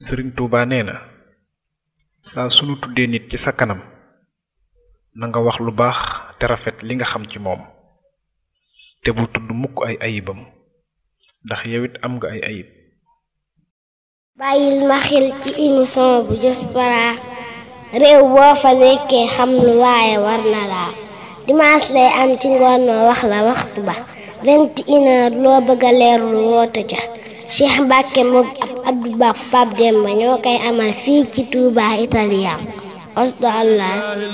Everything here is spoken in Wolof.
sëriñ Tuuba nee na saa sunu tuddee nit ci sa kanam na nga wax lu baax te rafet li nga xam ci moom te bul tudd mukk ay ayibam ndax yow it am nga ay ayib bàyyil ma xel ci émission bu Diaspora réew boo fa nekkee xam lu waaye war na laa dimanche lay am ci ngoon noo wax la waxtu ba vingt et une heure loo bëgg a leerlu woote ca Cheikh Mbacke moom ab Abdou Ba Pape Demba ñoo koy amal fii ci Touba Italien osdo allah